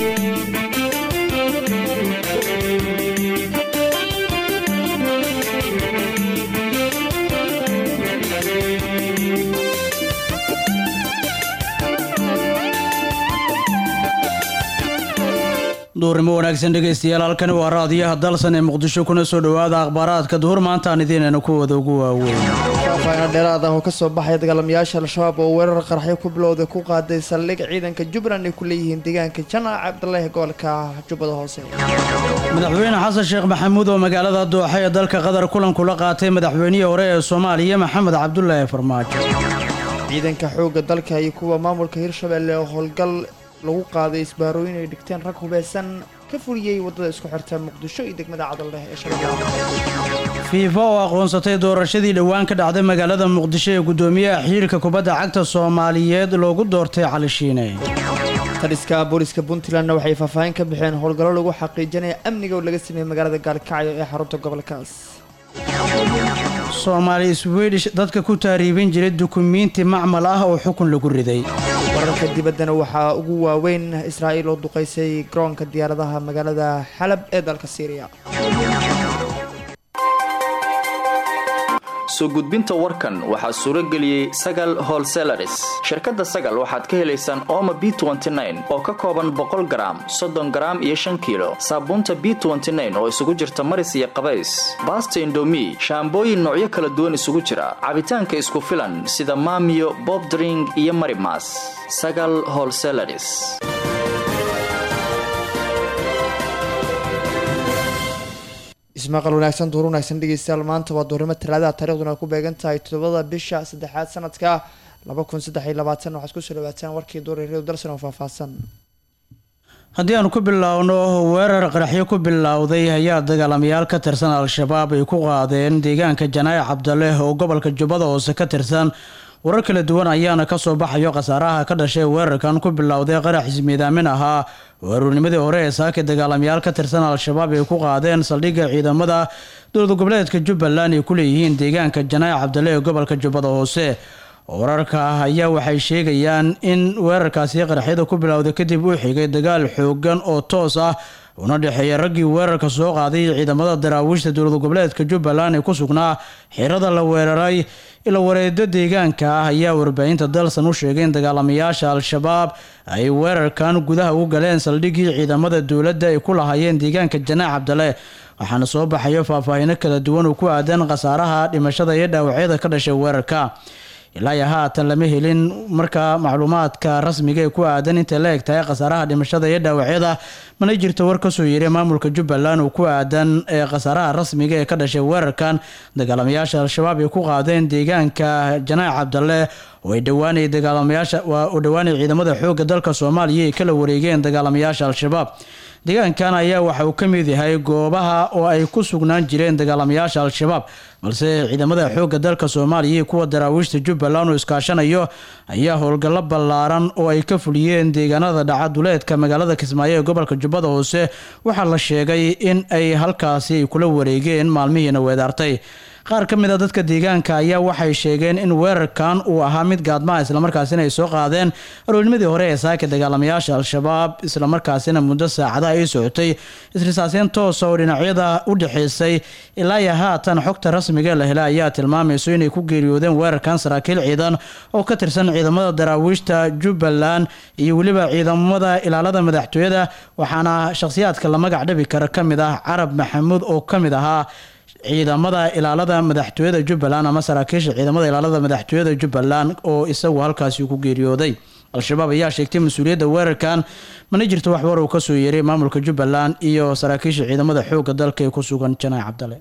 duurnimo wanaagsan dhegaystayaal halkani waa raadiyaha dalsan ee muqdisho kuna soo dhowaada akhbaaraadka duhur maantaan idiinayna kuwada ugu waaweyn faafaahin dheeraad ah oo kasoo baxaya dagaalamayaasha al-shabaab oo weerar qaraxyo ku bilowday ku qaaday saldhig ciidanka jubbaland ay ku leeyihiin deegaanka janac cabdalaahi gobolka jubbada hoose madaxweyne xasan sheekh maxamuud oo magaalada dooxa ee dalka qatar kulan kula qaatay madaxweynihii hore ee soomaaliya maxamed cabdulaahi farmaajo ciidanka xoogga dalka iyo kuwa maamulka hirshabelle oo howlgal lagu qaaday isbaarooyin ay dhigteen rag hubeysan ka fuliyey waddada isku xirta muqdisho iyo degmada cadaldheh ee shabeellaha fiifa oo aqoonsatay doorashadii dhowaan ka dhacday magaalada muqdisho ee guddoomiyaha xiriirka kubadda cagta soomaaliyeed loogu doortay cali shiine taliska booliska puntlandna waxay faahfaahin ka bixeen howlgallo lagu xaqiijinaya amniga oo laga sameeyey magaalada gaalkacyo ee xarunta gobolkaas soomaali swedish dadka ku taariibin jiray dukumiinti macmal ah oo xukun lagu riday wararka dibaddana waxaa ugu waaweyn israa'iil oo duqaysay garoonka diyaaradaha magaalada xalab ee dalka syriya soo gudbinta warkan waxaa suuro geliyey sagal holselaris shirkadda sagal waxaad ka helaysaan ooma b oo ka kooban boqol garaam soddon garaam iyo shan kiilo saabuunta b oo isugu jirta maris iyo qabays baasta indomi shaambooyin noocyo kala duwan isugu jira cabitaanka isku filan sida maamiyo bobdring iyo marimas sagal holselaris ismaqal wanaagsan duur wanaagsan dhegeystayaal maanta waa duurnimo talaadaha taariikhduna ay ku beegan tahay toddobada bisha saddexaad sanadka laba kun saddex iyo labaatan waxaad kusoo dhawaataan warkii duureeryadu dalsan oo faahfaahsan haddii aan ku biloawno weerar qaraxyo ku bilowday ayaa dagaalamayaal ka tirsan al-shabaab ay ku qaadeen deegaanka janaaye cabdaleh oo gobolka jubbada hoose ka tirsan warar kala duwan ayaana kasoo baxayo khasaaraha ka dhashay weerarkan ku bilowday qarax ismiidaamin ahaa weerarnimadii hore ee saaka dagaalamayaal ka tirsan al-shabaab ay ku qaadeen saldhigga ciidamada dowlad goboleedka jubbaland ay ku leeyihiin deegaanka janaaye cabdale ee gobolka jubbada hoose wararka ayaa waxay sheegayaan in weerarkaasi qaraxyada ku bilowday kadib uu xigay dagaal xoogan oo toos ah una dhexeeya raggii weerarka soo qaaday ciidamada daraawiishta dowlad goboleedka jubbaland ee ku sugnaa xirada la weeraray ila wareedo deegaanka ah ayaa warbaahinta dalsan u sheegay in dagaalamayaasha al-shabaab ay weerarkan gudaha u galeen saldhiggii ciidamada dowladda ay ku lahaayeen deegaanka janaac cabdale waxaana soo baxayo faahfaahino kala duwan oo ku aadan khasaaraha dhimashada iyo dhaawacyada ka dhashay weerarka ilaa iyo haatan lama helin markaa macluumaadka rasmiga ee ku aadan intay la eg tahay khasaaraha dhimashada iyo dhaawacyada mana jirto war kasoo yeeray maamulka jubbaland oo ku aadan ee khasaaraha rasmiga ee ka dhashay weerarkan dagaalamayaasha al-shabaab ay ku qaadeen deegaanka janaac cabdale oo ay dhowaanay dagaalamayaasha oo dhowaanay ciidamada xoogga dalka soomaaliya ay kala wareegeen dagaalamayaasha al-shabaab deegaankan ayaa waxa uu ka mid yahay goobaha oo ay ku sugnaan jireen dagaalamayaasha al-shabaab balse ciidamada xoogga dalka soomaaliya iyo kuwa daraawiishta jubbaland oo iskaashanayo ayaa howlgallo ballaaran oo ay ka fuliyeen deegaanada dhaca duleedka magaalada kismaayo ee gobolka jubbada hoose waxaa la sheegay in ay halkaasi ay kula wareegeen maalmihiina weedaartay qaar ka mid a dadka deegaanka ayaa waxay sheegeen in weerarkan uu ahaa mid gaadmaa islamarkaasina ay soo qaadeen aroornimadii hore ee saaka dagaalamayaasha al-shabaab islamarkaasina muddo saacadaha ay socotay isrisaaseen toosa oo dhinacyada u dhexeysay ilaa iyo haatan xogta rasmiga la helay ayaa tilmaamayso inay ku geeriyoodeen weerarkan saraakiil ciidan oo ka tirsan ciidamada daraawiishta jubbaland iyo weliba ciidamada ilaalada madaxtooyada waxaana shakhsiyaadka la magac dhabi kara ka mid ah carab maxamuud oo ka mid ahaa ciidamada ilaalada madaxtooyada jubbaland ama saraakiisha ciidamada ilaalada madaxtooyada jubbaland oo isagu halkaasi ku geeriyooday al-shabaab ayaa sheegtay mas-uuliyadda weerarkan mana jirto wax war uu kasoo yeeray maamulka jubbaland iyo saraakiisha ciidamada xoogga dalka ee ku sugan janaac cabdale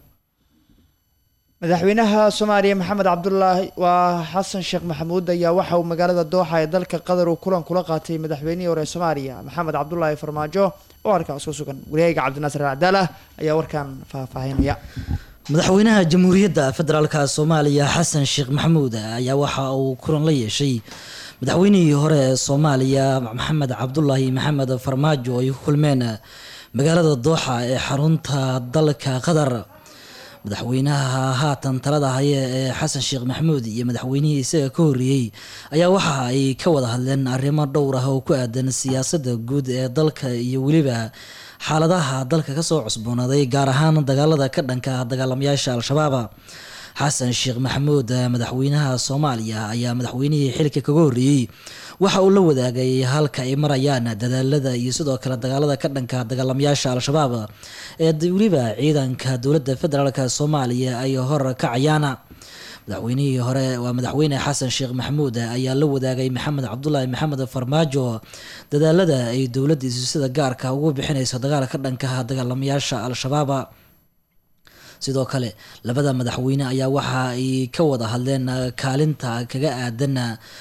madaxweynaha soomaaliya maxamed cabdulaahi waa xasan sheekh maxamuud ayaa waxa uu magaalada dooxa ee dalka qatar uu kulan kula qaatay madaxweynihii hore soomaaliya maxamed cabdulaahi farmaajo oo halkaas ku sugan wareega cabdinaasir alcadaala ayaa warkan faahfaahinaya madaxweynaha jamhuuriyadda federaalka soomaaliya xasan sheekh maxamuud ayaa waxa uu kulan la yeeshay madaxweynihii hore ee soomaaliya maxamed cabdulaahi maxamed farmaajo ay ku kulmeen magaalada dooxa ee xarunta dalka qatar madaxweynaha haatan talada haya ee xasan sheekh maxamuud iyo madaxweynihii isaga ka horreeyey ayaa waxa ay ka wada hadleen arrimo dhowr ah oo ku aadan siyaasadda guud ee dalka iyo weliba xaaladaha dalka kasoo cusboonaaday gaar ahaan dagaalada ka dhanka ah dagaalamayaasha al-shabaab xasan sheekh maxamuud madaxweynaha soomaaliya ayaa madaxweynihii xilka kaga horreeyey waxa uu la wadaagay halka ay marayaan dadaalada iyo sidoo kale dagaalada ka dhanka dagaalamayaasha al-shabaab ee weliba ciidanka dowladda federaalk soomaaliya ay hor kacayaan madaxweynihii hore waa madaxweyne xasan sheekh maxamuud ayaa la wadaagay maxamed cabdulaahi maxamed farmaajo dadaalada ay dowladiisu sida gaarka ugu bixinayso dagaal ka dhanka dagaalamayaasha al-shabaab sidoo kale labada madaxweyne ayaa waxa ay ka wada hadleen kaalinta kaga aadan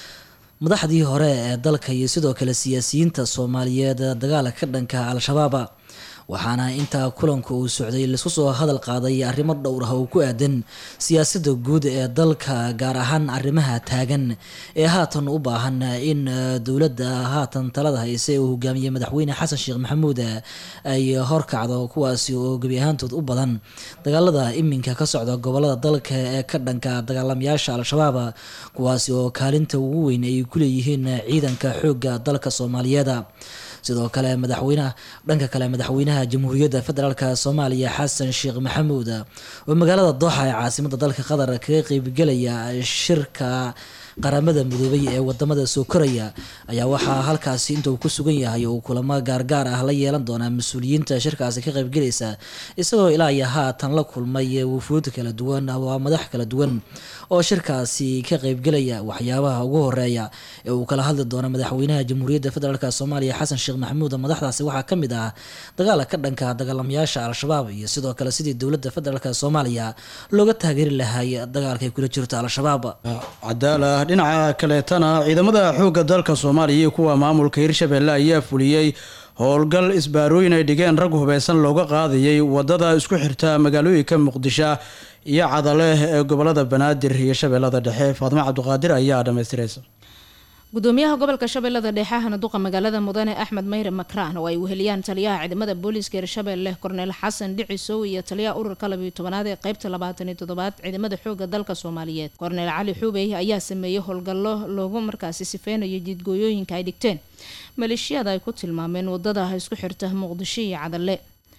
madaxdii hore ee dalka iyo sidoo kale siyaasiyiinta soomaaliyeed dagaalka ka dhanka al-shabaab waxaana intaa kulanka uu socday laisku soo hadal qaaday arrimo dhowr ah oo ku aadan siyaasadda guud ee dalka gaar ahaan arrimaha taagan ee haatan u baahan in dowladda haatan talada hayse uu hogaamiyey madaxweyne xasan sheekh maxamuud ay horkacdo kuwaasi oo gebi ahaantood u badan dagaalada iminka ka socda gobolada dalka ee ka dhanka dagaalamayaasha al-shabaab kuwaasi oo kaalinta ugu weyn ay ku leeyihiin ciidanka xoogga dalka soomaaliyeed sidoo kale madaxweynaha dhanka kale madaxweynaha jamhuuriyadda federaalk soomaaliya xasan sheekh maxamuud oo magaalada dooxa ee caasimada dalka qatar kaga qeybgelaya shirka qaramada midoobay ee wadamada soo koraya ayaa waxaa halkaasi inta uu ku sugan yahay uu kulamo gaargaar ah la yeelan doonaa mas-uuliyiinta shirkaasi ka qaybgelaysa isagoo ilaa iyo haatan la kulmay wufuud kala duwan waa madax kala duwan oo shirkaasi ka qaybgelaya waxyaabaha ugu horeeya ee uu kala hadli doono madaxweynaha jamhuuriyadda federaalk soomaaliya xasan sheekh maxamuud madaxdaasi waxaa kamid ah dagaala ka dhanka dagaalamayaasha al-shabaab iyo sidoo kale sidii dowladda federaalk soomaaliya looga taageeri lahay dagaalkay kula jirto al-shabaab cadaala dhinaca kaleetana ciidamada xoogga dalka soomaaliya iyo kuwa maamulka hirshabelle ayaa fuliyey howlgal isbaarooyin ay dhigeen rag hubeysan looga qaadayay wadada isku xirta magaalooyinka muqdisho iyo cadale ee gobolada banaadir iyo shabeellada dhexe faadimo cabdiqaadir ayaa dhamaystiraysa gudoomiyaha gobolka shabeellada dhexe ahna duqa magaalada mudane axmed mayre makraan oo ay weheliyaan taliyaha ciidamada booliiska hirshabelle korneel xasan dhicisow iyo taliyaha ururka labiyo tobanaad ee qeybta labaatan iyo toddobaad ciidamada xooga dalka soomaaliyeed korneel cali xuubey ayaa sameeyey howlgallo loogu markaasi sifeynayo jidgooyooyinka ay dhigteen maleeshiyada ay ku tilmaameen wadada isku xirta muqdisho iyo cadalle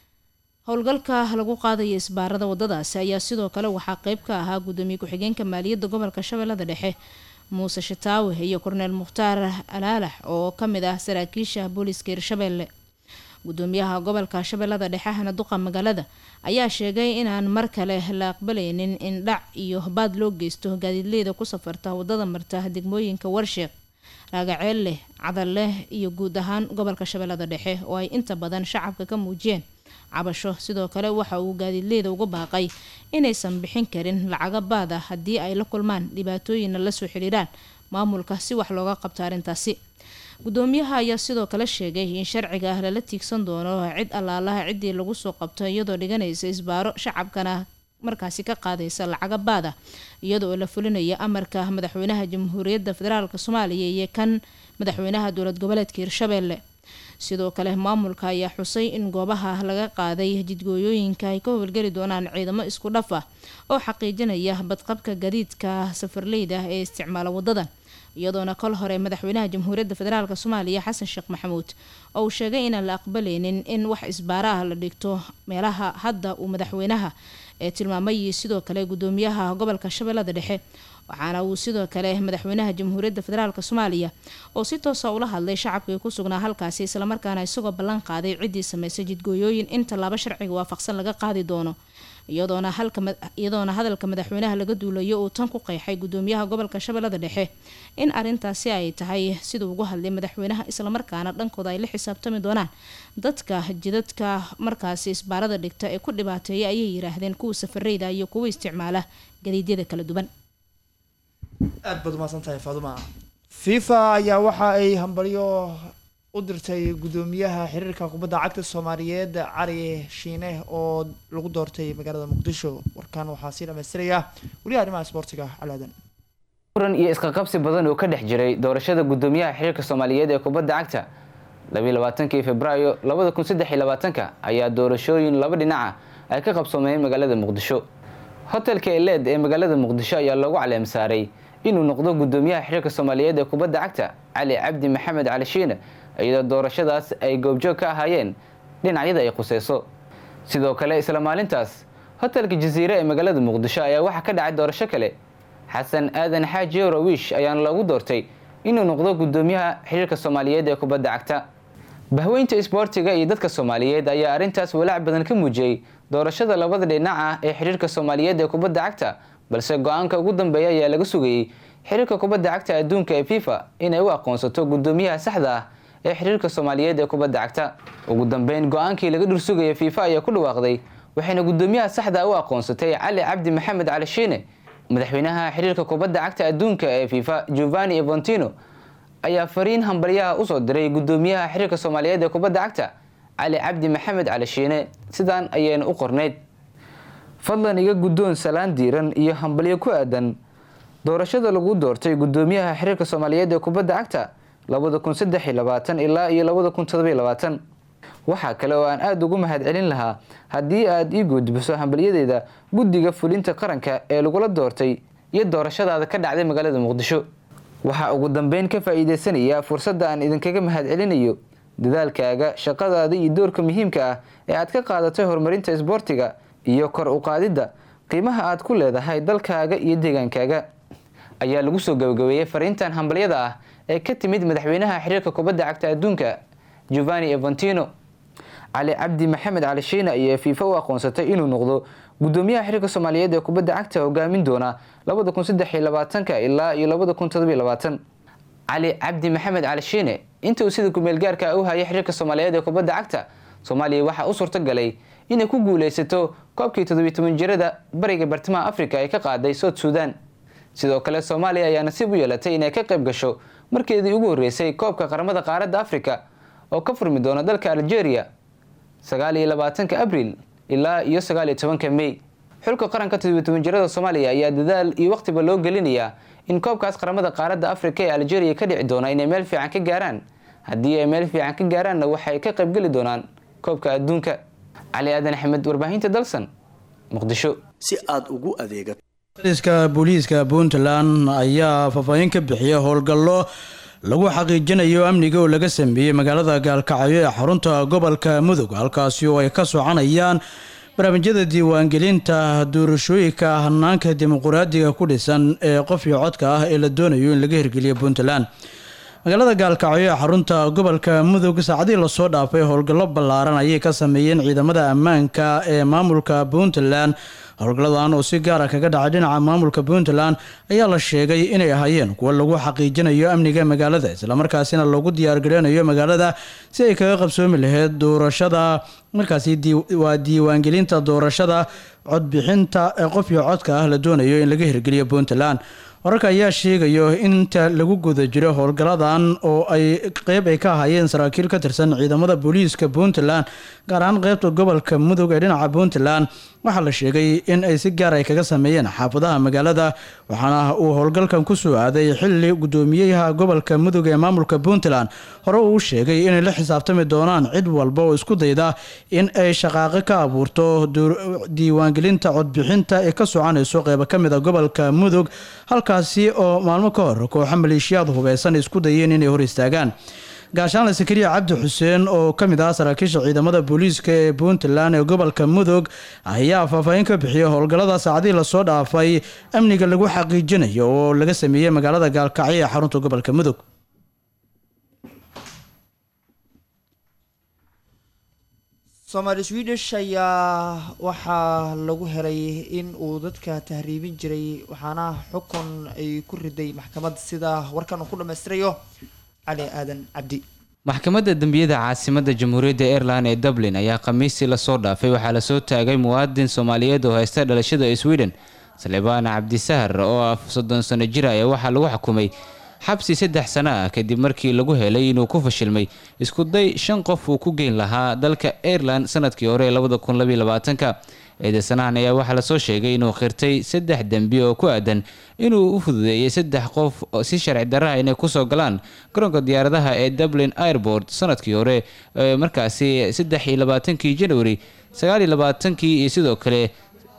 howlgalka lagu qaadaya isbaarada wadadaasi ayaa sidoo kale waxaa qeyb ka ahaa gudoomiye ku-xigeenka maaliyadda gobolka shabeellada dhexe muuse shataawe iyo korneel mukhtaar alaalax oo kamid ah saraakiisha booliiska hirshabelle gudoomiyaha gobolka shabeellada dhexe ahna duqa magaalada ayaa sheegay inaan mar kale la aqbalaynin in dhac iyo baad loo geysto gaadiidleyda ku safarta wadada marta degmooyinka warsheeq raagaceelle cadalleh iyo guud ahaan gobolka shabeellada dhexe oo ay inta badan shacabka ka muujiyeen cabasho sidoo kale waxa uu gaadiidleyda uga baaqay inaysan bixin karin lacaga baad ah haddii ay la kulmaan dhibaatooyinna lasoo xidhiiraan maamulka si wax looga qabto arrintaasi gudoomiyaha ayaa sidoo kale sheegay in sharciga ah lala tiigsan doono cid allaalaha ciddii lagu soo qabto iyadoo dhiganaysa isbaaro shacabkana markaasi ka qaadaysa lacaga baad ah iyadoo la fulinaya amarka madaxweynaha jamhuuriyadda federaalk soomaaliya iyo kan madaxweynaha dowlad goboleedka hirshabelle sidoo kale maamulka ayaa xusay in goobaha laga qaaday jidgooyooyinka ay ka howlgeli doonaan ciidamo isku dhaf ah oo xaqiijinaya badqabka gadiidka safarleyda ee isticmaala wadadan iyadoona kol hore madaxweynaha jamhuuriyadda federaalk soomaaliya xasan sheekh maxamuud oo uu sheegay inaan la aqbaleynin in wax isbaara ah la dhigto meelaha hadda uu madaxweynaha ee tilmaamay sidoo kale gudoomiyaha gobolka shabeellada dhexe waxaana uu sidoo kale madaxweynaha jamhuuriyadda federaalk soomaaliya oo si toosa ula hadlay shacabkii ku sugnaa halkaasi islamarkaana isagoo ballan qaaday ciddii sameysay jidgooyooyin in tallaabo sharciga waafaqsan laga qaadi doono iyadoona iyadoona hadalka madaxweynaha laga duulayo uu tan ku qeexay gudoomiyaha gobolka shabeellada dhexe in arintaasi ay tahay siduu ugu hadlay madaxweynaha islamarkaana dhankooda ay la xisaabtami doonaan dadka jidadka markaasi isbaarada dhigta ee ku dhibaateeya ayay yiraahdeen kuwa safareyda iyo kuwa isticmaala gadiidyada kala duwan aad baad umahadsantahay faaduma fifa ayaa waxa ay hambalyo u dirtay gudoomiyaha xiriirka kubadda cagta soomaaliyeed cali shiine oo lagu doortay magaalada muqdisho warkan waxaa sii dhamaystiraya weliya arrimaha isboortiga calaadan muran iyo isqaqabsi badan oo ka dhex jiray doorashada gudoomiyaha xiriirka soomaaliyeed ee kubadda cagta labayilabaatankii februaayo labada kun saddex iyo labaatanka ayaa doorashooyin laba dhinaca ay ka qabsoomeen magaalada muqdisho hotelka eleed ee magaalada muqdisho ayaa loogu caleem saaray inuu noqdo gudoomiyaha xiriirka soomaaliyeed ee kubadda cagta cali cabdi maxamed cali shiine iyadoo doorashadaas ay goobjoog ka ahaayeen dhinacyada ay khuseyso sidoo kale isla maalintaas hotelka jasiire ee magaalada muqdisho ayaa waxaa ka dhacay doorasho kale xasan aadan xaaji eurowish ayaana loogu doortay inuu noqdo gudoomiyaha xiriirka soomaaliyeed ee kubadda cagta bahweynta isboortiga iyo dadka soomaaliyeed ayaa arrintaas walaac badan ka muujiyey doorashada labada dhinac ah ee xiriirka soomaaliyeed ee kubadda cagta balse go-aanka ugu dambeeya ayaa laga sugayey xiriirka kubadda cagta adduunka ee fifa inay u aqoonsato gudoomiyaha saxda ah ee xiriirka soomaaliyeed ee kubadda cagta ugu dambeyn go-aankii laga dhursugaya fifa ayaa ku dhawaaqday waxayna gudoomiyaha saxda u aqoonsatay cali cabdi maxamed cali shiine madaxweynaha xiriirka kubadda cagta adduunka ee fifa giovanni evontino ayaa fariin hambalyaha usoo diray gudoomiyaha xiriirka soomaaliyeed ee kubadda cagta cali cabdi maxamed cali shiine sidaan ayayna u qornayd fadlan iga guddoon salaan diiran iyo hambalyo ku aadan doorashada lagu doortay gudoomiyaha xiriirka soomaaliyeed ee kubadda cagta labada kun saddex iyo labaatan ilaa iyo labada kun todobiyo labaatan waxaa kale oo aan aada ugu mahad celin lahaa haddii aad ii gudbiso hambalyadeeda guddiga fulinta qaranka ee lagula doortay iyo doorashadaada ka dhacday magaalada muqdisho waxaa ugu dambeyn ka faa'iideysanayaa fursadda aan idinkaga mahad celinayo dadaalkaaga shaqadaada iyo doorka muhiimka ah ee aad ka qaadatay horumarinta isboortiga iyo kor u qaadidda qiimaha aad ku leedahay dalkaaga iyo deegaankaaga ayaa lagu soo gabagabeeyey fariintan hambalyada ah ee ka timid madaxweynaha xiriirka kubadda cagta adduunka giovanni evantino cali cabdi maxamed cali shiina ayaa fiifa u aqoonsatay inuu noqdo gudoomiyaha xiriirka soomaaliyeed ee kubadda cagta hogaamin doona labada kun saddex iyo labaatanka ilaa iyo labada kun todobiyo labaatan cali cabdi maxamed cali shiine inta uu sida kumeel gaarka u hayay xiriirka soomaaliyeed ee kubadda cagta soomaaliya waxaa u suurto galay inay ku guuleysato koobkii toddobiyo toban jirada bariga bartamaha afrika ee ka qaaday south suudan sidoo kale soomaaliya ayaa nasiib u yeelatay inay ka qayb gasho markeedii ugu horreysay koobka qaramada qaaradda afrika oo ka furmi doona dalka algeria sagaal iyo labaatanka abril ilaa iyo sagaal iyo tobanka may xulka qaranka toddobiyo toban jirada soomaaliya ayaa dadaal iyo waqtiba loo gelinayaa in koobkaas qaramada qaaradda afrika ee algeria ka dhici doona inay meel fiican ka gaaraan haddii ay meel fiican ka gaaraanna waxay ka qaybgeli doonaan koobka adduunka cali aadan axmed warbaahinta dalsan muqdisho si aad ugu adeegato iska booliiska puntland ayaa faahfaahin ka bixiyay howlgallo lagu xaqiijinayo amniga oo laga sameeyey magaalada gaalkacyo ee xarunta gobolka mudug halkaasi oo ay ka soconayaan barnaamijyada diiwaangelinta doorashooyinka hanaanka dimuquraadiga ku dhisan ee qof iyo codka ah ee la doonayo in laga hirgeliyo puntland magaalada gaalkacyo ee xarunta gobolka mudug saacadihii lasoo dhaafay howlgallo ballaaran ayay ka sameeyeen ciidamada ammaanka ee maamulka puntland howlgalladan oo si gaara kaga dhacay dhinaca maamulka puntland ayaa la sheegay inay ahaayeen kuwo lagu xaqiijinayo amniga magaalada islamarkaasina loogu diyaargareynayo magaalada si ay kaga qabsoomi lahayd doorashada markaasi waa diiwaangelinta doorashada codbixinta ee qof iyo codka ah la doonayo in laga hirgeliyo puntland wararka ayaa sheegayo inta lagu guda jiro howlgalladan oo ay qeyb ay ka ahaayeen saraakiil ka tirsan ciidamada booliiska puntland gaar ahaan qeybta gobolka mudug ee dhinaca puntland waxaa la sheegay in ay si gaar ay kaga sameeyeen xaafadaha magaalada waxaana uu howlgalkan ku soo aaday xili gudoomiyaha gobolka mudug ee maamulka puntland hore uu sheegay inay la xisaabtami doonaan cid walba oo isku dayda in ay shaqaaqo ka abuurto diiwaangelinta codbixinta ee ka soconayso qeybo ka mid a gobolka mudug halkaasi oo maalmo ka hor kooxo maleeshiyaad hubeysan isku dayeen inay hor istaagaan gaashaanle sakariya cabdi xuseen oo ka mid ah saraakiisha ciidamada booliiska ee puntland ee gobolka mudug ayaa faahfaahin ka bixiyay howlgallada saacadihii lasoo dhaafay amniga lagu xaqiijinayo oo laga sameeyey magaalada gaalkacyo ee xarunta gobolka mudug soomaali swedish ayaa waxaa lagu helay in uu dadka tahriibin jiray waxaana xukun ay ku riday maxkamad sida warkan uu ku dhammaystirayo cali aadan cabdi maxkamadda dembiyada caasimadda jamhuuriyadda aireland ee dublin ayaa khamiistii lasoo dhaafay waxaa lasoo taagay muwaadin soomaaliyeed oo haysta dhalashada sweden salebaan cabdisahar oo ah soddon sano jir ayaa waxaa lagu xukumay xabsi saddex sano ah kadib markii lagu helay inuu ku fashilmay iskuday shan qof uu ku geyn lahaa dalka aireland sanadkii hore ee labada kun labaiy labaatanka eedeysanahan ayaa waxaa lasoo sheegay inuu khirtay saddex dembi oo ku aadan inuu u fududeeyey saddex qof si sharci daraha inay kusoo galaan garoonka diyaaradaha ee dublin airport sanadkii hore markaasi saddex iyo labaatankii january sagaal iyo labaatankii iyo sidoo kale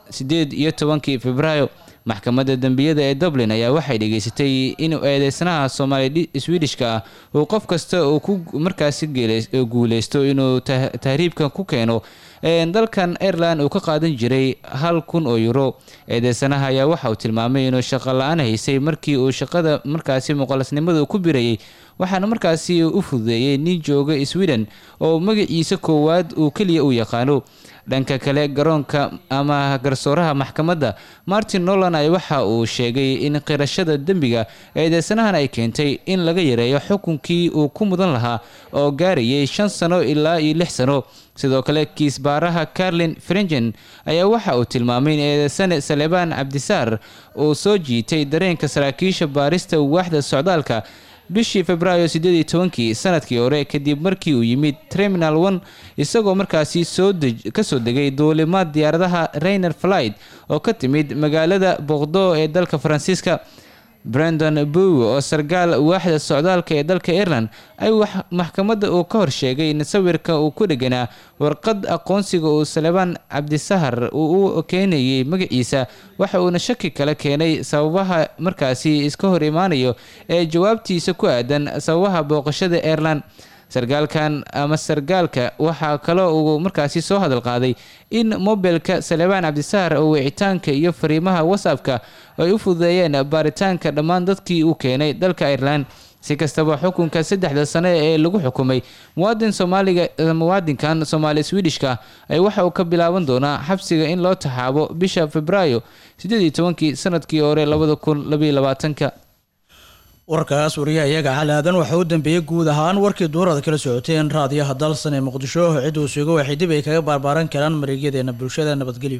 sideed iyo tobankii februaayo maxkamadda dembiyada ee dublin ayaa waxay dhageysatay inuu eedeysanaha soomaali swedishka ah uu qof kasta uu ku markaasi guuleysto inuu tahriibkan ku keeno dalkan ireland uu ka qaadan jiray hal kun oo euro eedeysanaha ayaa waxa uu tilmaamay inuu shaqo la-aan haysay markii uu shaqada markaasi muqalasnimada ku birayay waxaana markaasi u fududeeyey nin jooga sweden oo magaciisa koowaad uu keliya u yaqaano dhanka kale garoonka ama garsooraha maxkamadda martin nolan ay waxa uu sheegay in qirashada dembiga eedeysanahan ay keentay in laga yareeyo xukunkii uu ku mudan lahaa oo gaarayay shan sano ilaa iyo lix sano sidoo kale kiisbaaraha carlin frengen ayaa waxa uu tilmaamay in eedeysane salebaan cabdisaar uu soo jiitay dareenka saraakiisha baarista waaxda socdaalka bishii februaayo sideed iyo tobankii sanadkii hore kadib markii uu yimid terminal one isagoo markaasi soo kasoo degay duulimaad diyaaradaha rainer flight oo ka timid magaalada boqdo ee dalka faransiiska brendon bow oo sarkaal waaxda socdaalka ee dalka ireland ay maxkamadda uu ka horsheegay in sawirka uu ku dheganaa warqad aqoonsiga uu salebaan cabdisahar uu u keenayay magaciisa waxa uuna shaki kale keenay sababaha markaasi iska hor imaanayo ee jawaabtiisa ku aadan sababaha booqashada ireland sarkaalkan ama sarkaalka waxaa kaloo uu markaasi soo hadal qaaday in mobilka salebaan cabdisahar oo wicitaanka iyo fariimaha whatsappka ay u fududeeyeen baaritaanka dhammaan dadkii uu keenay dalka ireland si kastaba xukunka saddexda sane ee lagu xukumay muwaadin soomaaliga muwaadinkan soomaali swedishka ay waxa uu ka bilaaban doonaa xabsiga in loo taxaabo bisha februaayo sideed iyo tobankii sanadkii hore labada kun labaiyo labaatanka warkaas wariyaha iyaga xalaadan waxaa u dambeeyey guud ahaan warkii duurada kala socoteen raadiyaha dalsan ee muqdisho ciduu sugo waxay dib ay kaga baarbaaran karaan mareegyadeena bulshada nabadgelyo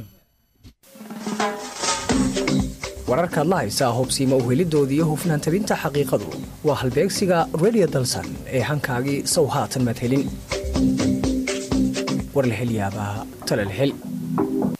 wararkaad la haysaa hubsiima uhelidoodii iyo hufnaan tabinta xaqiiqadu waa halbeegsiga radio dalsan ee hankaagii sow haatan madhelin warlahelyaabaa talalhel